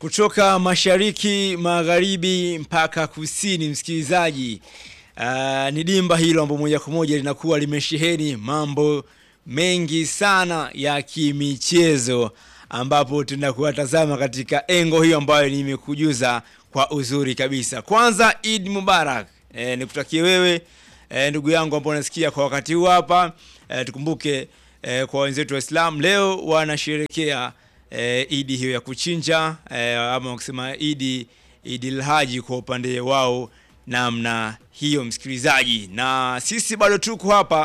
kutoka mashariki, magharibi mpaka kusini, msikilizaji. Uh, ni dimba hilo ambalo moja kwa moja linakuwa limesheheni mambo mengi sana ya kimichezo, ambapo tunakuwatazama katika engo hiyo ambayo nimekujuza kwa uzuri kabisa. Kwanza Eid Mubarak, e, nikutakie wewe e, ndugu yangu ambao unasikia kwa wakati huu hapa e, tukumbuke e, kwa wenzetu Waislamu leo wanasherekea e, idi hiyo ya kuchinja e, ama kusema idi Idil Haji kwa upande wao namna hiyo, msikilizaji, na sisi bado tuko hapa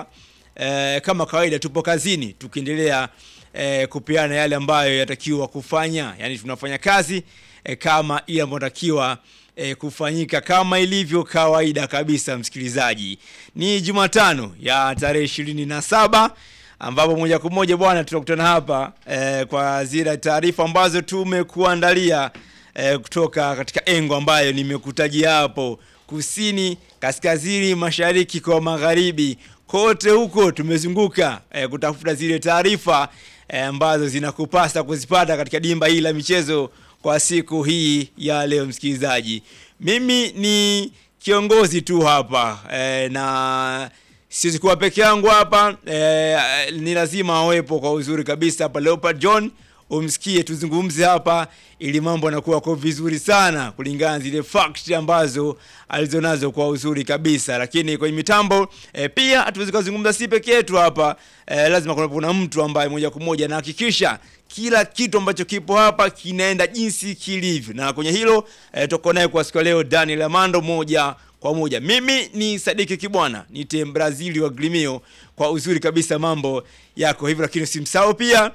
e, kama kawaida, tupo kazini tukiendelea e, kupeana yale ambayo yatakiwa kufanya, yani tunafanya kazi e, kama ile ambayo natakiwa e, kufanyika kama ilivyo kawaida kabisa. Msikilizaji, ni Jumatano ya tarehe ishirini na saba ambapo moja kwa moja bwana tunakutana hapa e, kwa zile taarifa ambazo tumekuandalia e, kutoka katika engo ambayo nimekutajia hapo, kusini, kaskazini, mashariki kwa magharibi, kote huko tumezunguka e, kutafuta zile taarifa e, ambazo zinakupasa kuzipata katika dimba hili la michezo kwa siku hii ya leo. Msikilizaji, mimi ni kiongozi tu hapa e, na siwezi kuwa peke yangu hapa e, ni lazima awepo kwa uzuri kabisa hapa Leopard John, umsikie tuzungumze hapa, ili mambo yanakuwa kwa vizuri sana kulingana zile fact ambazo alizonazo kwa uzuri kabisa. Lakini kwenye mitambo e, pia hatuwezi kuzungumza si peke yetu hapa e, lazima kuna, kuna mtu ambaye moja kwa moja anahakikisha kila kitu ambacho kipo hapa kinaenda jinsi kilivyo, na kwenye hilo e, tuko naye kwa siku leo Daniel Amando moja kwa moja. Mimi ni Sadiki Kibwana, nite Brazili wa Glimio kwa uzuri kabisa, mambo yako hivyo, lakini usimsahau pia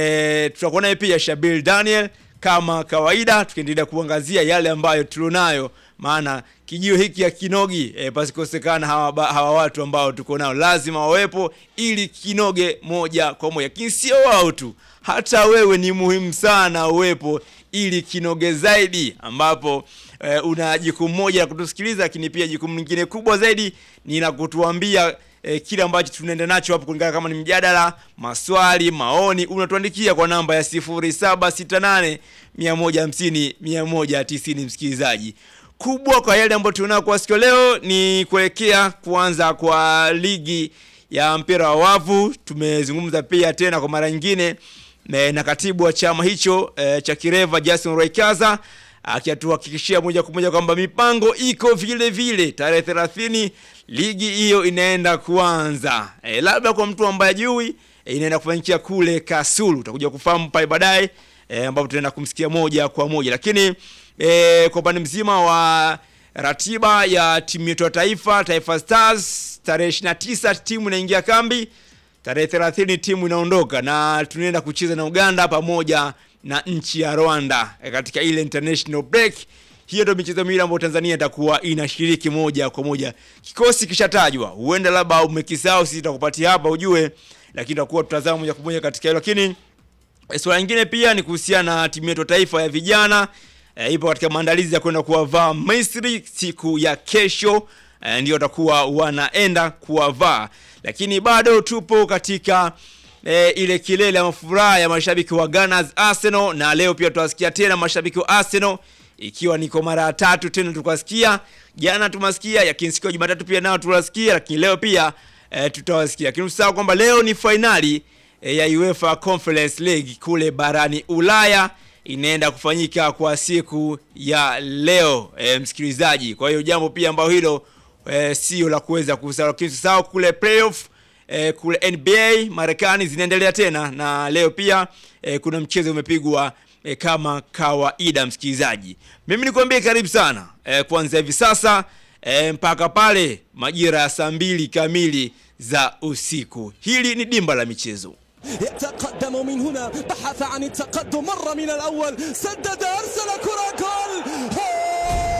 e, tutakuwa naye pia Shabil Daniel kama kawaida, tukiendelea kuangazia yale ambayo tulionayo, maana kijio hiki ya kinogi e, pasikosekana hawa, hawa watu ambao tuko nao lazima wawepo ili kinoge moja kwa moja, lakini sio wao tu, hata wewe ni muhimu sana uwepo ili kinoge zaidi, ambapo e, una jukumu moja la kutusikiliza, lakini pia jukumu lingine kubwa zaidi ni la kutuambia e, kile ambacho tunaenda nacho hapo, kulingana kama ni mjadala, maswali, maoni, unatuandikia kwa namba ya 0768 150 190. Msikilizaji, kubwa kwa yale ambayo tunao kwa siku leo ni kuelekea kuanza kwa ligi ya mpira wa wavu. Tumezungumza pia tena kwa mara nyingine na katibu wa chama hicho e, cha Kireva Jason Roykaza akituhakikishia moja kwa moja kwamba mipango iko vile vile, tarehe 30 ligi hiyo inaenda kuanza. E, labda kwa mtu ambaye ajui e, inaenda kufanyikia kule Kasulu, utakuja kufahamu pale baadaye e, ambapo tunaenda kumsikia moja kwa moja, lakini e, kwa upande mzima wa ratiba ya timu yetu ya taifa Taifa Stars, tarehe 29 timu inaingia kambi, tarehe 30 timu inaondoka na tunaenda kucheza na Uganda pamoja na nchi ya Rwanda e, katika ile international break. Hiyo ndio michezo miwili ambayo Tanzania itakuwa inashiriki moja kwa moja. Kikosi kishatajwa, huenda labda umekisahau, sisi tutakupatia hapa ujue, lakini tutakuwa tutazama moja kwa moja katika hilo. Lakini swala lingine pia ni kuhusiana na timu yetu taifa ya vijana e, ipo katika maandalizi ya kwenda kuwavaa Misri siku ya kesho e, ndio watakuwa wanaenda kuwavaa, lakini bado tupo katika E, ile kilele ya mafuraha ya mashabiki wa Gunners Arsenal, na leo pia tutawasikia tena mashabiki wa Arsenal, ikiwa ni kwa mara ya tatu tena. Tukasikia jana, tumasikia lakini siku ya Jumatatu pia nao tuwasikia, lakini leo pia e, tutawasikia. Lakini usahau kwamba leo ni fainali e, ya UEFA Conference League kule barani Ulaya inaenda kufanyika kwa siku ya leo e, msikilizaji. Kwa hiyo jambo pia ambalo hilo e, sio la kuweza kusahau, lakini usahau kule playoff E, kule NBA Marekani zinaendelea tena na leo pia e, kuna mchezo umepigwa e, kama kawaida msikilizaji. Mimi nikwambie karibu sana e, kuanzia hivi sasa e, mpaka pale majira ya saa mbili kamili za usiku. Hili ni dimba la michezo. يتقدم من هنا بحث عن التقدم مر من الأول سدد أرسل كرة جول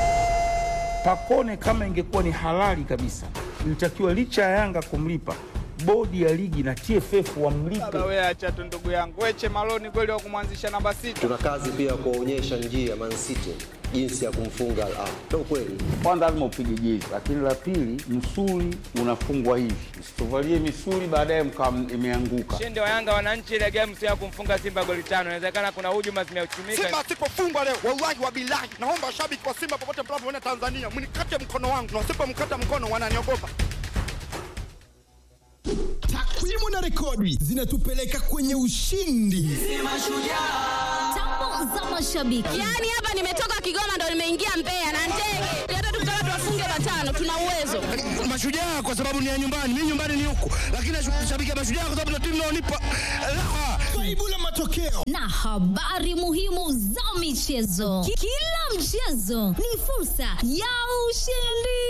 Pakone kama ingekuwa ni halali kabisa, ilitakiwa licha ya Yanga kumlipa bodi ya ligi na TFF wamlipe. Baba wewe acha tu ndugu yangu. Weche Maloni kweli wa kumwanzisha namba sita. Tuna kazi pia kuwaonyesha njia Man City jinsi ya kumfunga Al Ahly. Ndio kweli. Kwanza lazima upige jezi, lakini la pili, msuli unafungwa hivi, usituvalie misuli baadaye mkawa imeanguka. Ushindi wa Yanga wananchi ile game sio ya kumfunga Simba goli tano. Inawezekana kuna hujuma zimeuchumika. Simba asipofungwa leo, wallahi wa bilahi, naomba washabiki wa Simba popote mnapoona Tanzania, mnikate mkono wangu, na wasipomkata mkono wananiogopa. Takwimu na rekodi zinatupeleka kwenye ushindi. Tambo za mashabiki. Yaani hapa nimetoka Kigoma ndo nimeingia Mbeya na ndege. Hata tukitaka tuwafunge matano tuna uwezo. Mashujaa kwa sababu ni ya nyumbani, mimi nyumbani ni huku, lakini nashabikia Mashujaa kwa sababu ndio timu inaonipa raha. Kaibu la matokeo na habari muhimu za michezo. Ki- Kila mchezo ni fursa ya ushindi.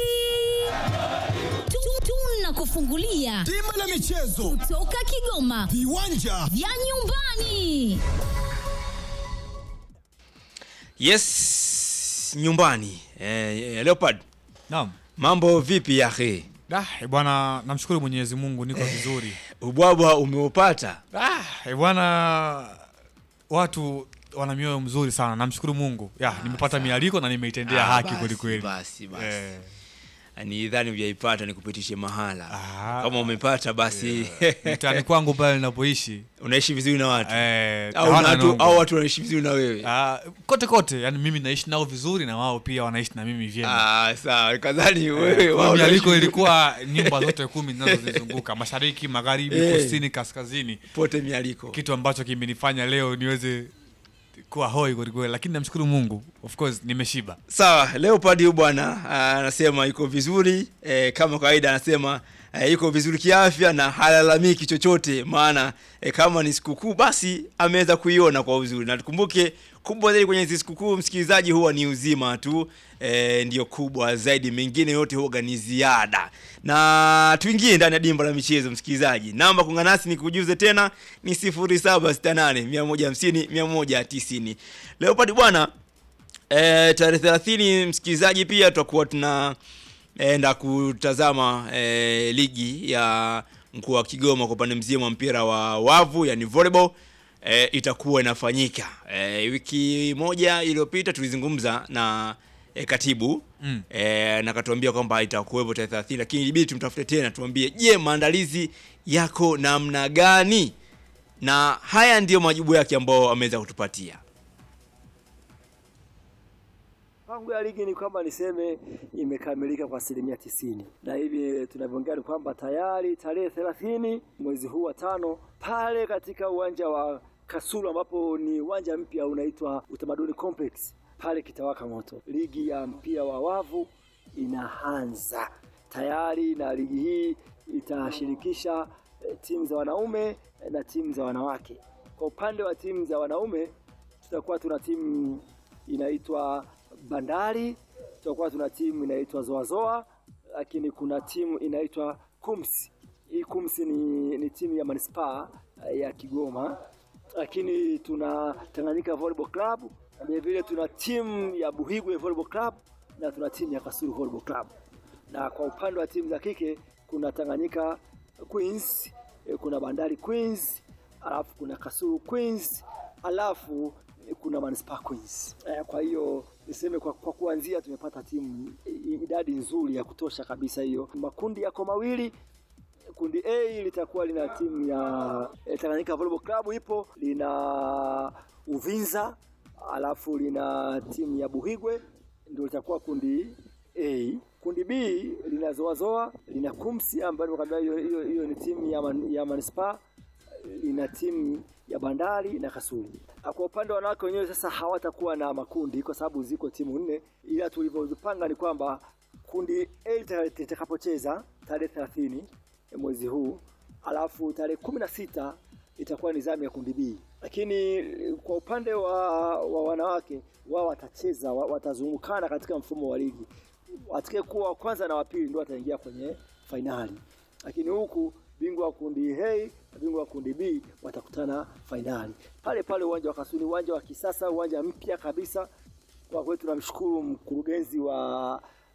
Tu- Tunakufungulia bima la michezo, toka Kigoma viwanja vya nyumbani. Yes, nyumbani. Eh, Leopard, Naam. mambo vipi yahe? Da, eh, bwana namshukuru Mwenyezi Mungu niko vizuri. Ubwabwa umeupata? Ah, eh, bwana watu wana mioyo mzuri sana. Namshukuru Mungu. Ya, nimepata mialiko na nimeitendea Ah, haki basi, kweli kweli. Basi basi. Eh, Ni dhani hujaipata nikupitishe mahala. Ah. Kama umepata basi mtaani kwangu pale ninapoishi. unaishi vizuri na watu. Eh, Au hawana na watu nongo. au watu wanaishi vizuri na wewe. Ah, kote kote, yani mimi naishi nao vizuri na wao pia wanaishi na mimi vyema. Ah, sawa. Kadhani wewe Kwa wao mialiko wanaishi- ilikuwa nyumba zote kumi zinazozizunguka mashariki, magharibi, Eh. kusini, kaskazini, pote mialiko. kitu ambacho kimenifanya leo niweze kuwa hoi kwelikweli, lakini namshukuru Mungu, of course nimeshiba. Sawa, Leopard huyu bwana ah, anasema yuko vizuri eh, kama kawaida anasema eh, yuko vizuri kiafya na halalamiki chochote, maana eh, kama ni sikukuu basi ameweza kuiona kwa uzuri, na tukumbuke kubwa zaidi kwenye hizi sikukuu, msikilizaji, huwa ni uzima tu eh, ndio kubwa zaidi, mengine yote huwa ni ziada. Na tuingie ndani ya dimba la michezo, msikilizaji, namba kuungana nasi ni kujuze tena ni 0768 150 190. Leopard bwana E, tarehe thelathini msikilizaji, pia tutakuwa tunaenda kutazama e, ligi ya mkoa wa Kigoma kwa upande mzima wa mpira wa wavu yani volleyball e, itakuwa inafanyika e, wiki moja iliyopita tulizungumza na e, katibu Mm. e, na katuambia kwamba itakuwepo tarehe thelathini, lakini ilibidi tumtafute tena tuambie, je, maandalizi yako namna gani? Na haya ndiyo majibu yake ambayo ameweza kutupatia. Pango ya ligi ni kwamba niseme imekamilika kwa asilimia tisini, na hivi tunavyoongea ni kwamba tayari tarehe thelathini mwezi huu wa tano pale katika uwanja wa Kasulu ambapo ni uwanja mpya unaitwa Utamaduni Complex pale kitawaka moto. Ligi ya mpira wa wavu inaanza tayari, na ligi hii itashirikisha eh, timu za wanaume eh, na timu za wanawake. Kwa upande wa timu za wanaume tutakuwa tuna timu inaitwa Bandari, tutakuwa tuna timu inaitwa Zoazoa, lakini kuna timu inaitwa Kumsi. Hii Kumsi ni, ni timu ya manispaa eh, ya Kigoma, lakini tuna Tanganyika Volleyball Club, vile vile tuna timu ya Buhigwe Volleyball Club na tuna timu ya Kasulu Volleyball Club. Na kwa upande wa timu za kike kuna Tanganyika Queens, eh, kuna Bandari Queens, alafu kuna Kasulu Queens, alafu eh, kuna Manispaa Queens. Eh, Kwa hiyo niseme kwa, kwa kuanzia tumepata timu i- idadi nzuri ya kutosha kabisa. Hiyo makundi yako mawili kundi A litakuwa lina timu ya eh, Tanganyika Volleyball Club ipo, lina Uvinza, alafu lina timu ya Buhigwe, ndio litakuwa kundi A. Kundi B lina Zoazoa, lina Kumsi ambayo nimekwambia hiyo hiyo hiyo ni timu ya, man, ya manispaa, lina timu ya Bandari na Kasulu. Ah, Kwa upande wa wanawake wenyewe sasa hawatakuwa na makundi kwa sababu ziko timu nne, ila tulivyozipanga ni kwamba kundi A lita- litakapocheza tarehe 30 mwezi huu, alafu tarehe kumi na sita itakuwa ni zamu ya kundi B. Lakini eh, kwa upande wa, wa wanawake wao watacheza wa- watazungukana katika mfumo wa ligi, atakayekuwa wa kwanza na wa pili ndio wataingia kwenye fainali, lakini huku bingwa wa kundi A na bingwa wa kundi B watakutana fainali pale pale uwanja wa Kasuni, uwanja wa kisasa, uwanja mpya kabisa. Kwa kweli tunamshukuru mkurugenzi wa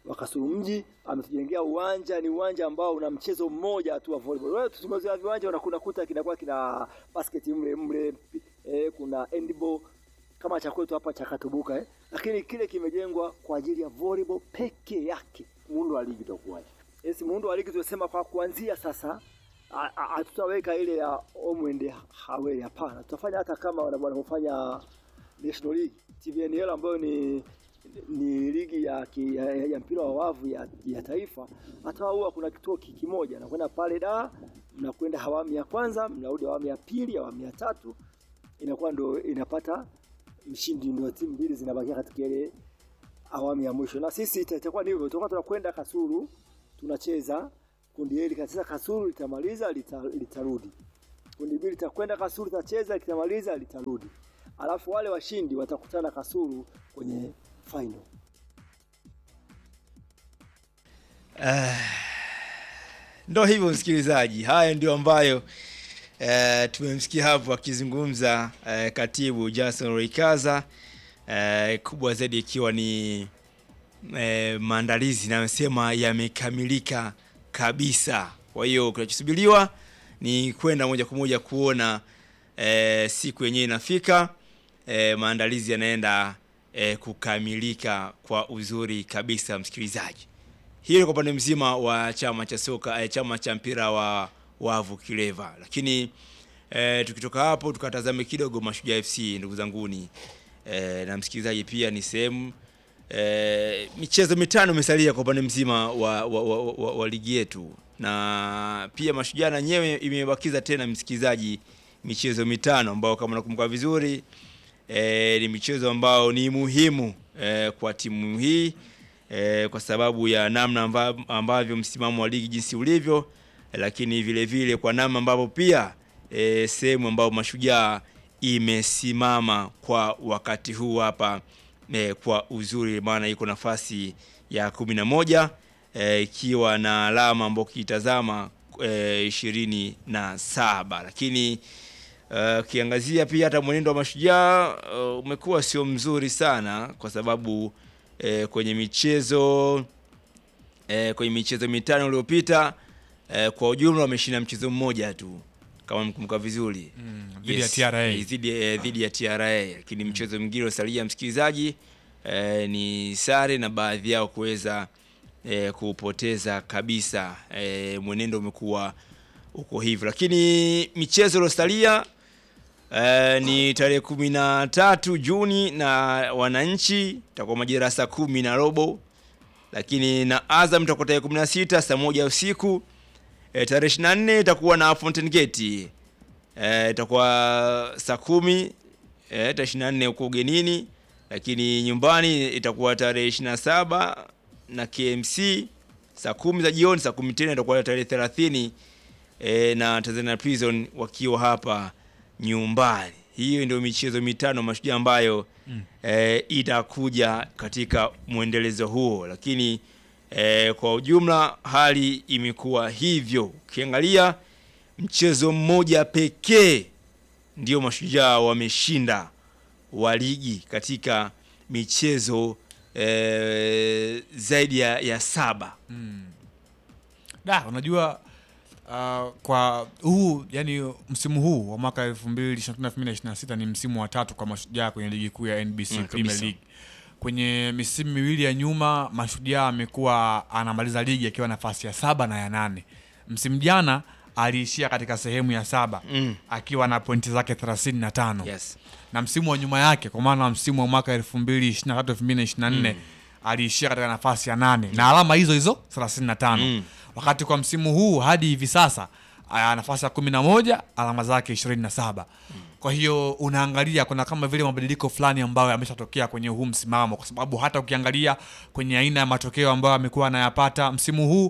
wa Kasulu mji ametujengea uwanja, ni uwanja ambao una mchezo mmoja tu wa volleyball. Wewe tumezoea viwanja unakuta kinakuwa kina basket mle mle, eh, kuna handball kama cha kwetu hapa cha Katubuka eh. Lakini kile kimejengwa kwa ajili ya volleyball peke yake. Muundo wa ligi utakuwaje? Yes, muundo wa ligi tunasema kwa kuanzia sasa a- a- hatutaweka ile ya omwende haweli, hapana. Tutafanya hata kama wana- wanavyofanya National League TVNL ambayo ni ni ligi ya, ki, ya, ya mpira wa wavu ya, ya taifa. Hata huwa kuna kituo ki- kimoja nakwenda pale da, mnakwenda awamu ya kwanza, mnarudi awamu ya pili, awamu ya tatu, inakuwa ndo inapata mshindi, ndio timu mbili zinabakia katika ile awamu ya mwisho. Na sisi ita- itakuwa ni hivyo, tutakuwa tunakwenda Kasulu tunacheza kundi hili katika Kasulu litamaliza lita, litarudi. Kundi mbili litakwenda Kasulu litacheza litamaliza litarudi. Alafu wale washindi watakutana Kasulu kwenye final. Ah, ndo hivyo msikilizaji, haya ndio ambayo eh, tumemsikia hapo akizungumza eh, katibu Jason Roikaza eh, kubwa zaidi ikiwa ni eh, maandalizi nayosema yamekamilika kabisa. Kwa hiyo kinachosubiriwa ni kwenda moja kwa moja kuona eh, siku yenyewe inafika, eh, maandalizi yanaenda eh, kukamilika kwa uzuri kabisa, msikilizaji. Hiyo ni kwa upande mzima wa chama cha soka eh, chama cha mpira wa wavu Kileva, lakini eh, tukitoka hapo tukatazame kidogo Mashujaa FC ndugu zanguni eh, na msikilizaji pia ni sehemu eh, michezo mitano imesalia kwa upande mzima wa, wa, wa, wa, wa, wa ligi yetu, na pia Mashujaa na nyewe imebakiza tena msikilizaji michezo mitano ambao kama nakumbuka vizuri eh, ni michezo ambao ni muhimu eh, kwa timu hii eh, kwa sababu ya namna amba, ambavyo msimamo wa ligi jinsi ulivyo, eh, lakini vile vile kwa namna ambavyo pia eh, sehemu ambayo Mashujaa imesimama kwa wakati huu hapa eh, kwa uzuri, maana iko nafasi ya kumi na moja eh, ikiwa na alama ambao ukitazama eh, ishirini na saba lakini Uh, ukiangazia pia hata mwenendo wa Mashujaa uh, umekuwa sio mzuri sana kwa sababu eh, kwenye michezo eh, kwenye michezo mitano iliyopita eh, kwa ujumla wameshinda mchezo mmoja tu kama mkumbuka vizuri Mm, dhidi ya TRA. eh, dhidi eh, dhidi ya TRA, lakini mchezo mwingine usalia msikilizaji eh, ni sare na baadhi yao kuweza eh, kupoteza kabisa. Eh, mwenendo umekuwa uko hivyo, lakini michezo iliyosalia eh, ni tarehe kumi na tatu Juni na wananchi itakuwa majira ya saa kumi na robo, lakini na Azam itakuwa tarehe kumi na sita saa moja usiku. E, tarehe 24 itakuwa na Fountain Gate e, itakuwa saa kumi e, tarehe 24 huko ugenini, lakini nyumbani itakuwa tarehe 27 na KMC saa kumi za jioni, saa kumi tena itakuwa tarehe 30 e, na Tanzania Prison wakiwa hapa nyumbani. Hiyo ndio michezo mitano Mashujaa ambayo Mm. e, itakuja katika mwendelezo huo, lakini e, kwa ujumla hali imekuwa hivyo. Ukiangalia mchezo mmoja pekee ndio Mashujaa wameshinda wa ligi katika michezo e, zaidi ya, ya saba. Mm. Da, unajua uh, kwa huu yani msimu huu wa mwaka 2025-2026 ni msimu wa tatu kwa Mashujaa kwenye ligi kuu ya NBC Mm, Premier kabisa. League. Kwenye misimu miwili ya nyuma Mashujaa amekuwa anamaliza ligi akiwa nafasi ya saba na ya nane. Msimu jana aliishia katika sehemu ya saba Mm. akiwa na pointi zake 35 Yes. na msimu wa nyuma yake kwa maana msimu wa mwaka 2023 2024 aliishia katika nafasi ya nane na alama hizo hizo 35 Mm. wakati kwa msimu huu hadi hivi sasa aya, nafasi ya 11 alama zake 27 kwa hiyo unaangalia kuna kama vile mabadiliko fulani ambayo yameshatokea kwenye huu msimamo kwa sababu hata ukiangalia kwenye aina ya matokeo ambayo amekuwa anayapata msimu huu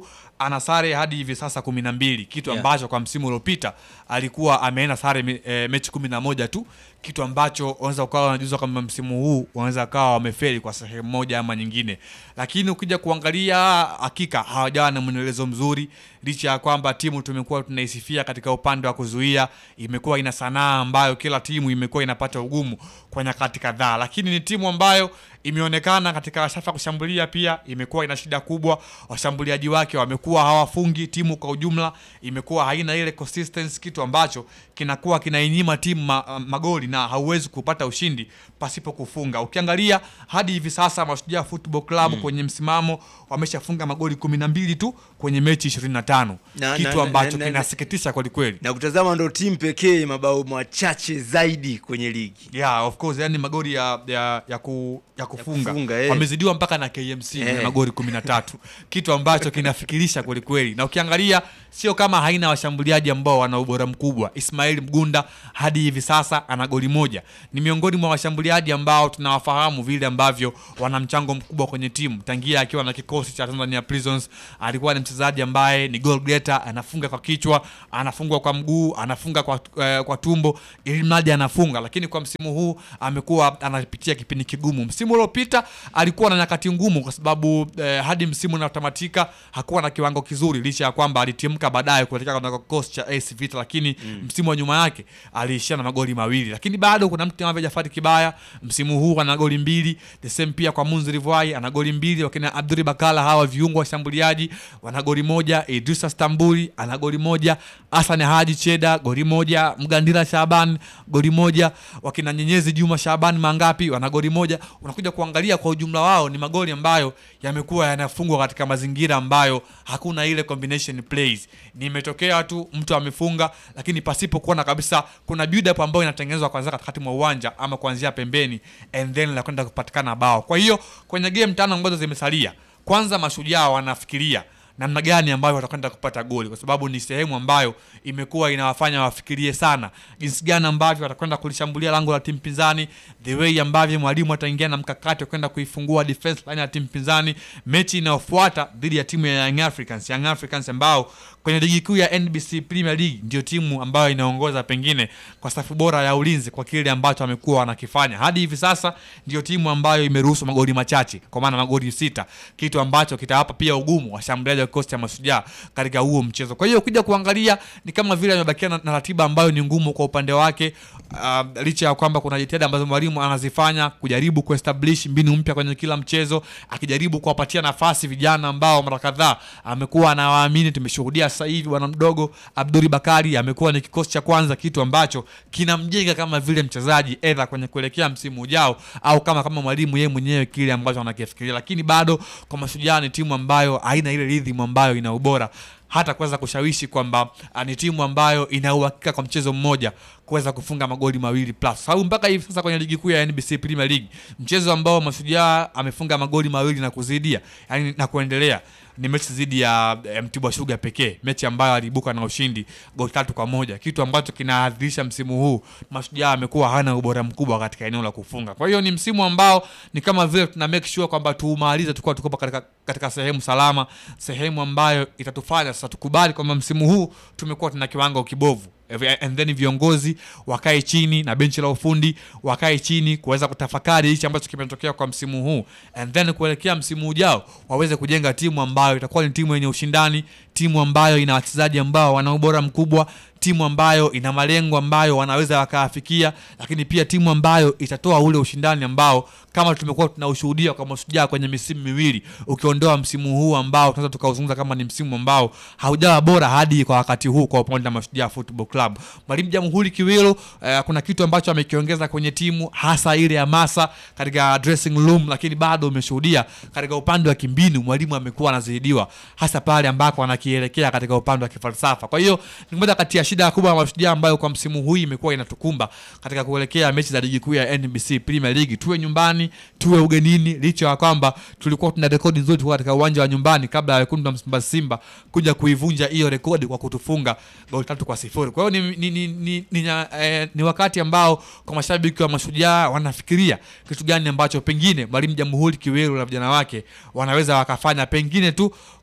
ana sare hadi hivi sasa kumi na mbili kitu Yeah. ambacho kwa msimu uliopita alikuwa ameenda sare me- eh, mechi kumi na moja tu kitu ambacho wanaweza ukawa wanajuzwa kwamba msimu huu wanaweza kawa wamefeli kwa sehemu moja ama nyingine lakini ukija kuangalia hakika hawajawa na mwendelezo mzuri licha ya kwamba timu tumekuwa tunaisifia katika upande wa kuzuia imekuwa ina sanaa ambayo kila timu imekuwa inapata ugumu kwa nyakati kadhaa lakini ni timu ambayo imeonekana katika safu ya kushambulia pia imekuwa ina shida kubwa washambuliaji wake wamekuwa hawafungi timu kwa ujumla imekuwa haina ile consistency kitu ambacho kinakuwa kinainyima timu ma, magoli na hauwezi kupata ushindi pasipo kufunga ukiangalia hadi hivi sasa mashujaa football club kwenye msimamo wameshafunga magoli kumi na mbili tu kwenye mechi 25 Na- kitu na- ambacho na- na- kinasikitisha kwelikweli na kutazama ndo timu pekee mabao machache zaidi kwenye ligi yeah, of course yani magoli ya, ya, ya, ku, ya kufunga, kufunga, eh. wamezidiwa mpaka na KMC Eh. na magoli 13 kitu ambacho kinafikirisha kwelikweli na ukiangalia sio kama haina washambuliaji ambao wana ubora mkubwa Ismail Mgunda hadi hivi sasa ana goli moja ni miongoni mwa washambuliaji ambao tunawafahamu vile ambavyo wana mchango mkubwa kwenye timu tangia akiwa na kikosi cha Tanzania Prisons alikuwa ni mchezaji ambaye ni goal getter anafunga kwa kichwa anafungwa kwa mguu anafunga kwa, eh, kwa tumbo ili mradi anafunga lakini kwa msimu huu amekuwa anapitia kipindi kigumu msimu uliopita alikuwa na nyakati ngumu kwa sababu eh, hadi msimu unatamatika hakuwa na kiwango kizuri licha ya kwamba alitimka baadaye kuelekea katika kikosi cha AS Vita lakini mm. msimu wa nyuma yake aliishia na magoli mawili lakini bado kuna mtu kama Jafari Kibaya msimu huu ana goli mbili the same pia kwa Munzi Rivai ana goli mbili wakina Abduri Bakala hawa viungo washambuliaji wana goli moja Idrisa Stambuli ana goli moja Hassan Haji Cheda goli moja Mgandira Shaban goli moja wakina Nyenyezi Juma Shaban mangapi wana goli moja unakuja kuangalia kwa ujumla wao ni magoli ambayo yamekuwa yanafungwa katika mazingira ambayo hakuna ile combination plays nimetokea tu mtu amefunga lakini pasipo kuona kabisa kuna build up ambayo inatengenezwa kwanza katikati mwa uwanja ama kuanzia pembeni and then la kwenda kupatikana bao kwa hiyo kwenye game tano ambazo zimesalia kwanza mashujaa wanafikiria namna gani ambayo watakwenda kupata goli kwa sababu ni sehemu ambayo imekuwa inawafanya wafikirie sana jinsi gani ambavyo watakwenda kulishambulia lango la timu pinzani the way ambavyo mwalimu ataingia na mkakati wa kwenda kuifungua defense line ya timu pinzani mechi inayofuata dhidi ya timu ya Young Africans Young Africans ambao kwenye ligi kuu ya NBC Premier League ndio timu ambayo inaongoza pengine kwa safu bora ya ulinzi kwa kile ambacho wamekuwa wanakifanya hadi hivi sasa ndio timu ambayo imeruhusu magoli machache kwa maana magoli sita kitu ambacho kitawapa pia ugumu washambuliaji wa kikosi cha mashujaa katika huo mchezo kwa hiyo ukija kuangalia ni kama vile amebakia na, na ratiba ambayo ni ngumu kwa upande wake uh, licha ya kwamba kuna jitihada ambazo mwalimu anazifanya kujaribu kuestablish mbinu mpya kwenye kila mchezo akijaribu kuwapatia nafasi vijana ambao mara kadhaa amekuwa anawaamini tumeshuhudia sasa hivi bwana mdogo Abduri Bakari amekuwa ni kikosi cha kwanza kitu ambacho kinamjenga kama vile mchezaji edha kwenye kuelekea msimu ujao au kama kama mwalimu yeye mwenyewe kile ambacho anakifikiria lakini bado kwa mashujaa ni timu ambayo haina ile rhythm ambayo ina ubora hata kuweza kushawishi kwamba ah, ni timu ambayo ina uhakika kwa mchezo mmoja kuweza kufunga magoli mawili plus sababu mpaka hivi sasa kwenye ligi kuu ya NBC Premier League mchezo ambao mashujaa amefunga magoli mawili na kuzidia yani na kuendelea ni mechi dhidi ya eh, Mtibwa Sugar pekee, mechi ambayo aliibuka na ushindi goli tatu kwa moja, kitu ambacho kinaadhirisha msimu huu Mashujaa amekuwa hana ubora mkubwa katika eneo la kufunga. Kwa hiyo ni msimu ambao ni kama vile tuna make sure kwamba tuumalize tukiwa tuko katika, katika sehemu salama, sehemu ambayo itatufanya sasa tukubali kwamba msimu huu tumekuwa tuna kiwango kibovu and then viongozi wakae chini na benchi la ufundi wakae chini kuweza kutafakari hichi ambacho kimetokea kwa msimu huu and then kuelekea msimu ujao waweze kujenga timu ambayo itakuwa ni timu yenye ushindani timu ambayo ina wachezaji ambao wana ubora mkubwa timu ambayo ina malengo ambayo wanaweza wakaafikia lakini pia timu ambayo itatoa ule ushindani ambao kama tumekuwa tunaushuhudia kwa mashujaa kwenye misimu miwili ukiondoa msimu huu ambao tunaweza tukauzungumza kama ni msimu ambao haujawa bora hadi kwa wakati huu kwa upande wa mashujaa football club mwalimu jamhuri kiwilo eh, kuna kitu ambacho amekiongeza kwenye timu hasa ile hamasa katika dressing room lakini bado umeshuhudia katika upande wa kimbinu mwalimu amekuwa anazidiwa hasa pale ambako anakielekea katika upande wa kifalsafa kwa hiyo ni moja kati ya shida kubwa ya mashujaa ambayo kwa msimu huu imekuwa inatukumba katika kuelekea mechi za ligi kuu ya NBC Premier League tuwe nyumbani tuwe ugenini licha ya kwamba tulikuwa tuna rekodi nzuri tukiwa katika uwanja wa nyumbani kabla ya wekundu wa Msimbazi Simba kuja kuivunja hiyo rekodi kwa kutufunga goli tatu kwa sifuri kwa hiyo ni, ni, ni, ni, ni, eh, ni wakati ambao kwa mashabiki wa mashujaa wanafikiria kitu gani ambacho pengine mwalimu jamhuri kiweru na vijana wake wanaweza wakafanya pengine tu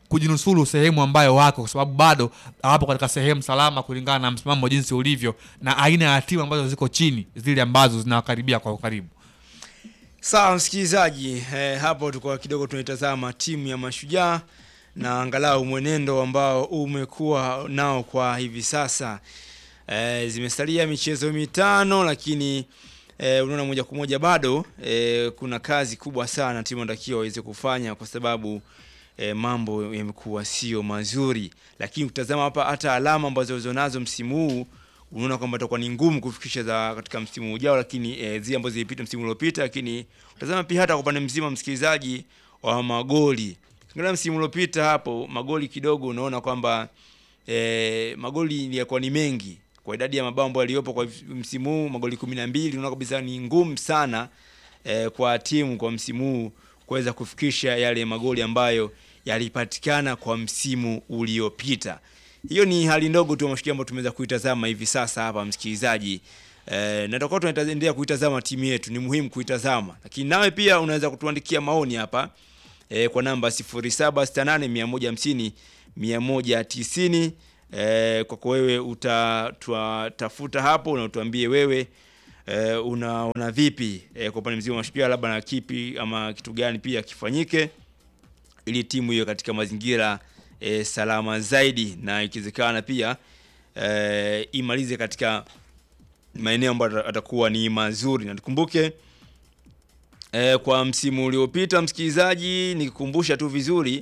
kujinusuru sehemu ambayo wako, kwa sababu bado hawapo katika sehemu salama kulingana na msimamo jinsi ulivyo na aina ya timu ambazo ziko chini, zile ambazo zinawakaribia kwa ukaribu. Sawa msikilizaji, eh, hapo tulikuwa kidogo tunaitazama timu ya Mashujaa na angalau mwenendo ambao umekuwa nao kwa hivi sasa. Eh, zimesalia michezo mitano lakini eh, unaona moja kwa moja bado eh, kuna kazi kubwa sana timu inatakiwa waweze kufanya kwa sababu eh, mambo yamekuwa sio mazuri, lakini ukitazama hapa hata alama ambazo walizonazo msimu huu unaona kwamba itakuwa ni ngumu kufikisha za katika msimu ujao, lakini eh, zile ambazo zilipita msimu uliopita. Lakini utazama pia hata kwa upande mzima, msikilizaji, wa magoli, angalia msimu uliopita hapo magoli kidogo, unaona kwamba eh, magoli yakuwa ni mengi kwa idadi ya mabao ambayo yaliyopo kwa msimu huu, magoli kumi na mbili. Unaona kabisa ni ngumu sana eh, kwa timu kwa msimu huu kuweza kufikisha yale magoli ambayo yalipatikana kwa msimu uliopita. Hiyo ni hali ndogo tu ya Mashujaa ambayo tumeweza kuitazama hivi sasa hapa msikilizaji. Eh, na tutakuwa tunaendelea kuitazama timu yetu, ni muhimu kuitazama, lakini nawe pia unaweza kutuandikia maoni hapa eh, kwa namba 0768 150 190 eh, kwako wewe utatafuta hapo na utuambie wewe eh, unaona vipi eh, kwa upande mzima wa Mashujaa, labda na kipi ama kitu gani pia kifanyike ili timu hiyo katika mazingira e, salama zaidi na ikiwezekana pia e, imalize katika maeneo ambayo atakuwa ni mazuri, na tukumbuke e, kwa msimu uliopita, msikilizaji, nikikumbusha tu vizuri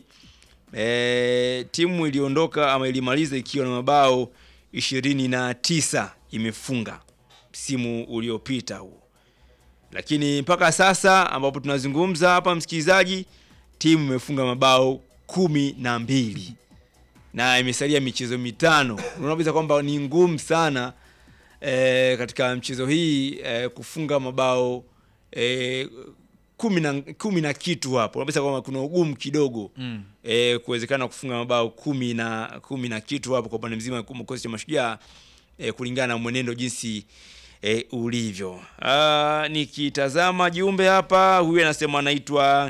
e, timu iliondoka ama ilimaliza ikiwa na mabao ishirini na tisa imefunga msimu uliopita huo, lakini mpaka sasa ambapo tunazungumza hapa, msikilizaji, timu imefunga mabao kumi na mbili na imesalia michezo mitano. Unaona kwamba ni ngumu sana e, katika mchezo hii e, kufunga mabao e, kumi na kumi na kitu hapo. Unaona kwamba kuna ugumu kidogo Mm. e, kuwezekana kufunga mabao kumi na kumi na kitu hapo kwa upande mzima wa kikosi cha Mashujaa e, kulingana na mwenendo jinsi e, ulivyo. Ah, nikitazama jumbe hapa, huyu anasema anaitwa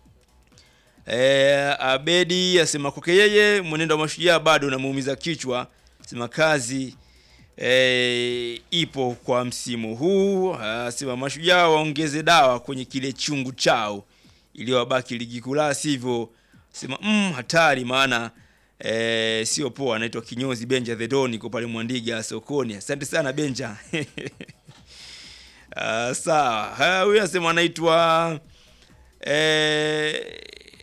Eh, Abedi asema kwake yeye mwenendo wa Mashujaa bado unamuumiza kichwa, sema kazi eh, ipo kwa msimu huu. Asema Mashujaa waongeze dawa kwenye kile chungu chao iliyowabaki ligi kuu, la sivyo sema mm, hatari, maana eh, sio poa. Anaitwa Kinyozi Benja the Don, iko pale Mwandiga sokoni. Asante sana Benja. Ah, sawa. Haya, huyu anasema anaitwa eh,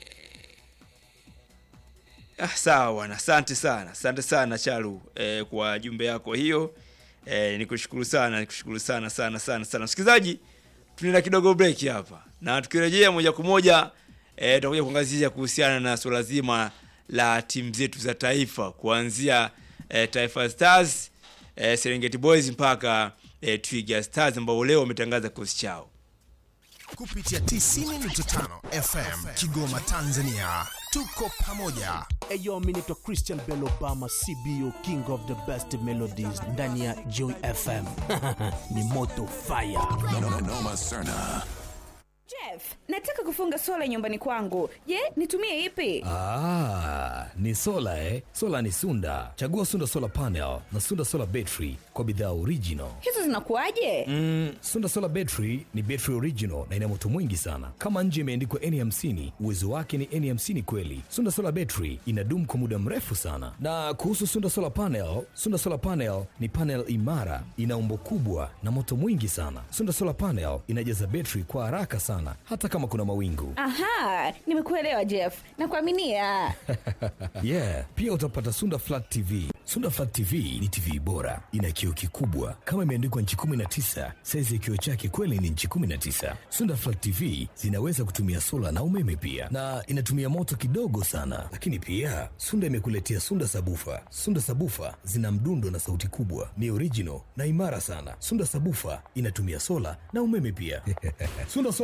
Ah, sawa bwana, asante sana, asante sana Chalu eh, kwa jumbe yako hiyo eh, nikushukuru sana, nikushukuru sana sana sana sana. Msikilizaji, tunaenda kidogo break hapa, na tukirejea moja kwa moja eh, tutakuja kuangazia kuhusiana na suala zima la timu zetu za taifa kuanzia eh, Taifa Stars eh, Serengeti Boys mpaka eh, Twiga Stars ambao leo wametangaza kikosi chao. kupitia 90.5 FM Kigoma, Tanzania. Tuko pamoja. Eyo, mi naitwa Christian Bell Obama, CBO King of the Best Melodies ndani ya Joy FM. Ni moto fire. Noma Serna. Jeff, nataka kufunga sola nyumbani kwangu. Je, nitumie ipi? Ah, ni sola eh? Sola ni Sunda. Chagua Sunda Solar Panel na Sunda Solar Battery kwa bidhaa original. Hizo zinakuwaje? Mm, Sunda Solar Battery ni battery original na ina moto mwingi sana. Kama nje imeandikwa N50, uwezo wake ni N50 kweli. Sunda Solar Battery inadumu kwa muda mrefu sana. Na kuhusu Sunda Solar Panel, Sunda Solar Panel ni panel imara, ina umbo kubwa na moto mwingi sana. Sunda Solar Panel inajaza battery kwa haraka sana hata kama kuna mawingu. Aha, nimekuelewa Jeff. Nakuaminia. yeah, pia utapata Sunda Flat TV. Sunda Flat TV ni TV bora, ina kioo kikubwa kama imeandikwa nchi 19. Saizi ya kioo chake kweli ni nchi 19. Sunda Flat TV zinaweza kutumia sola na umeme pia, na inatumia moto kidogo sana. Lakini pia Sunda imekuletea Sunda Sabufa. Sunda Sabufa zina mdundo na sauti kubwa, ni original na imara sana. Sunda Sabufa inatumia sola na umeme pia. Sunda Solar Panels,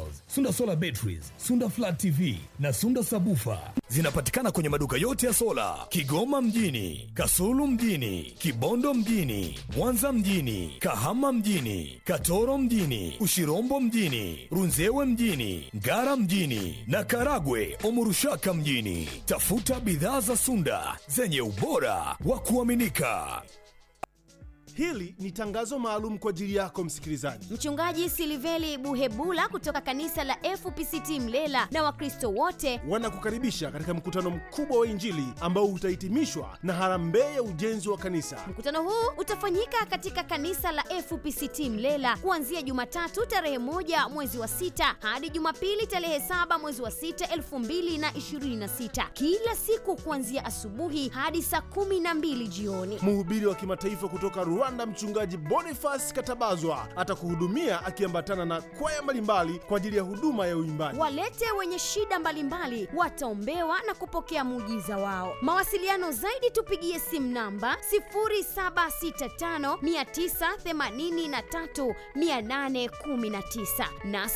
cables, Sunda solar batteries, Sunda flat TV na Sunda sabufa zinapatikana kwenye maduka yote ya sola Kigoma mjini, Kasulu mjini, Kibondo mjini, Mwanza mjini, Kahama mjini, Katoro mjini, Ushirombo mjini, Runzewe mjini, Ngara mjini na Karagwe Omurushaka mjini. Tafuta bidhaa za Sunda zenye ubora wa kuaminika. Hili ni tangazo maalum kwa ajili yako msikilizaji. Mchungaji Siliveli Buhebula kutoka kanisa la FPCT Mlela na Wakristo wote wanakukaribisha katika mkutano mkubwa wa Injili ambao utahitimishwa na harambee ya ujenzi wa kanisa. Mkutano huu utafanyika katika kanisa la FPCT Mlela kuanzia Jumatatu tarehe moja mwezi wa sita hadi Jumapili tarehe saba mwezi wa sita elfu mbili na ishirini na sita kila siku kuanzia asubuhi hadi saa kumi na mbili jioni. Mhubiri wa kimataifa kutoka Rwanda, mchungaji Boniface Katabazwa atakuhudumia akiambatana na kwaya mbalimbali kwa ajili ya huduma ya uimbaji. Walete wenye shida mbalimbali wataombewa na kupokea muujiza wao. Mawasiliano zaidi tupigie simu namba 0765983819 na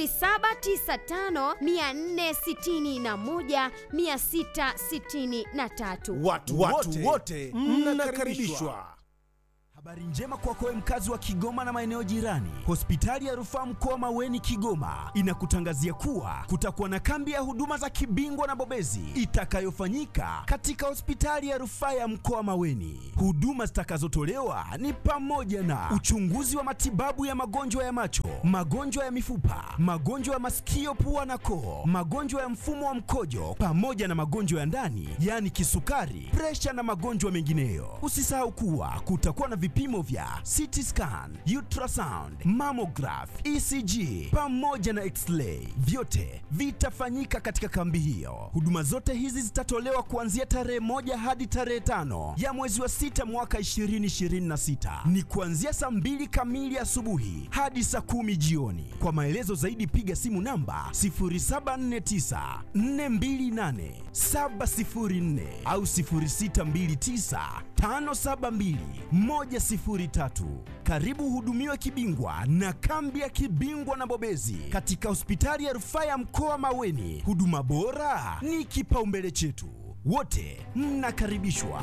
0795461663. Watu wote wote mnakaribishwa. Habari njema kwako wewe mkazi wa Kigoma na maeneo jirani. Hospitali ya Rufaa Mkoa Maweni Kigoma inakutangazia kuwa kutakuwa na kambi ya huduma za kibingwa na bobezi itakayofanyika katika hospitali ya Rufaa ya Mkoa Maweni. Huduma zitakazotolewa ni pamoja na uchunguzi wa matibabu ya magonjwa ya macho, magonjwa ya mifupa, magonjwa ya masikio, pua na koo, magonjwa ya mfumo wa mkojo pamoja na magonjwa ya ndani, yaani kisukari, presha na magonjwa mengineyo. Usisahau kuwa kutakuwa na vipimo vya CT scan, ultrasound, mammograph, ECG pamoja na x-ray. Vyote vitafanyika katika kambi hiyo. Huduma zote hizi zitatolewa kuanzia tarehe moja hadi tarehe tano ya mwezi wa sita mwaka 2026. Ni kuanzia saa mbili kamili asubuhi hadi saa kumi jioni. Kwa maelezo zaidi piga simu namba 0749 428 704 au 0629 572 103. Karibu hudumiwe kibingwa na kambi ya kibingwa na bobezi katika hospitali ya rufaa ya mkoa Maweni. Huduma bora ni kipaumbele chetu, wote mnakaribishwa.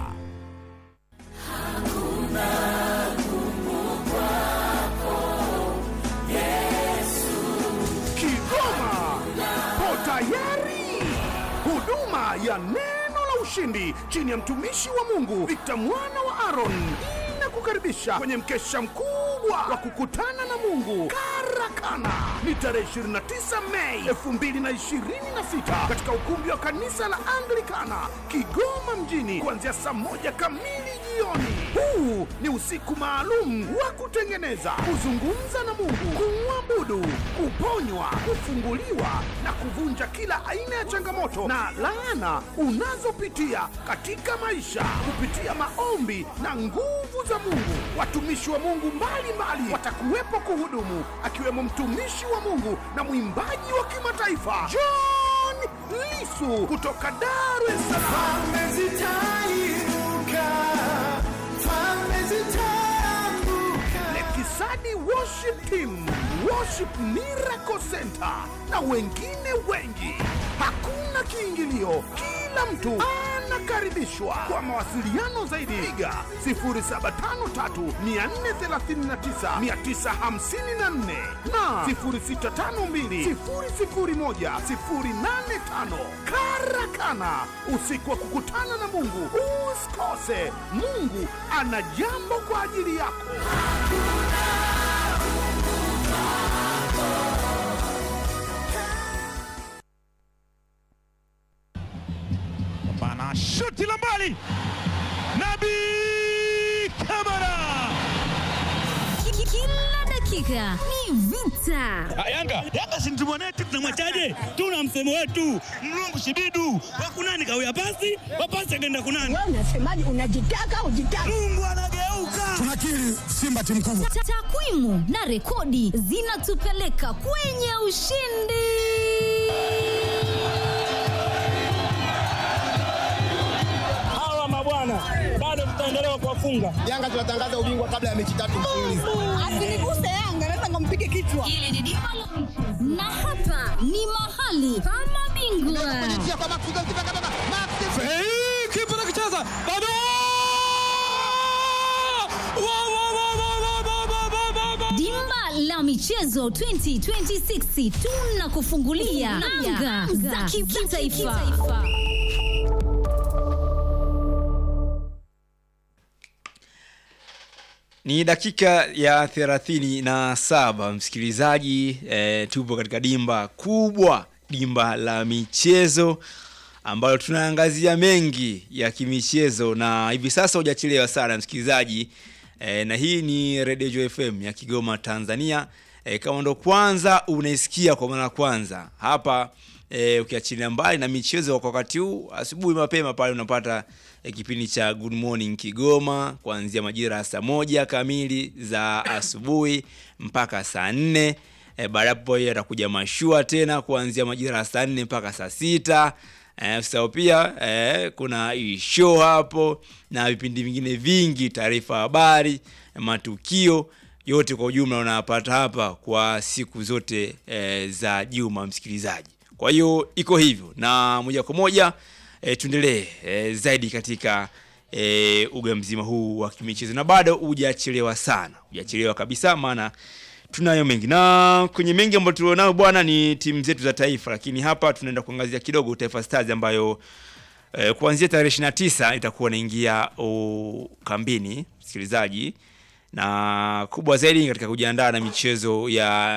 Kigoma po tayari. Huduma ya neno la ushindi chini ya mtumishi wa Mungu Victor mwana wa Aaron inakukaribisha kwenye mkesha mkubwa wa kukutana na Mungu Karakana. Ni tarehe 29 Mei 2026 katika ukumbi wa kanisa la Anglikana Kigoma mjini kuanzia saa moja kamili jioni. Huu ni usiku maalum wa kutengeneza, kuzungumza na Mungu, kumwabudu, kuponywa, kufunguliwa na kuvunja kila aina ya changamoto na laana unazopitia katika maisha kupitia maombi na nguvu za Mungu. Watumishi wa Mungu mbalimbali watakuwepo kuhudumu, akiwemo mtumishi wa Mungu na mwimbaji wa kimataifa John Lisu kutoka Dar es Salaam. Lekisani Worship Team, Worship Miracle Center na wengine wengi. Hakuna kiingilio, kila mtu anakaribishwa. Kwa mawasiliano zaidi, piga 0753439954 na 0652001085. Karakana, usiku wa kukutana na Mungu. Usikose, Mungu ana jambo kwa ajili yako. Bana shuti la mbali, Nabi Kamara. Kila dakika ni vita. Yanga Yanga si mtu mwanetu, tunamwachaje? Tuna msemo wetu mlungu shibidu wakunani kawia pasi wapasi akaenda kunani. Wewe unasemaje? Unajitaka ujitaka. Mungu anageuka. Tunakiri Simba timu kubwa. Ta- Takwimu na rekodi zinatupeleka kwenye ushindi. Hawa mabwana bado tutaendelea kuwafunga. Yanga tunatangaza ubingwa kabla ya mechi tatu mfululizo. Asiniguse Yanga, naweza ngampige kichwa. Hili ni dimba la michezo. na hapa ni mahali pa mabingwa. kipa nakicheza bado Wa, wa, wa, wa, wa, wa, wa, wa, wa, wa. Dimba la michezo 2026 tunakufungulia anga za kitaifa. Ni dakika ya thelathini na saba msikilizaji, e, tupo katika dimba kubwa, dimba la michezo ambalo tunaangazia mengi ya kimichezo, na hivi sasa hujachelewa sana msikilizaji e, na hii ni Radio Joy FM ya Kigoma Tanzania. E, kama ndo kwanza unaisikia kwa mara ya kwanza hapa e, ukiachilia mbali na michezo kwa wakati huu, asubuhi mapema pale unapata e, kipindi cha Good Morning Kigoma kuanzia majira ya saa moja kamili za asubuhi mpaka saa nne. E, baada ya hapo atakuja mashua tena kuanzia majira ya saa nne mpaka saa sita. Eh, so pia eh, kuna hii show hapo na vipindi vingine vingi, taarifa habari, matukio yote kwa ujumla unayapata hapa kwa siku zote eh, za juma msikilizaji. Kwa hiyo iko hivyo, na moja kwa moja eh, tuendelee eh, zaidi katika eh, uga mzima huu wa kimichezo, na bado hujachelewa sana, hujachelewa kabisa, maana tunayo mengi na kwenye mengi ambayo tulionayo bwana ni timu zetu za taifa, lakini hapa tunaenda kuangazia kidogo Taifa Stars ambayo eh, kuanzia tarehe 29 itakuwa inaingia oh, kambini msikilizaji, na kubwa zaidi katika kujiandaa na michezo ya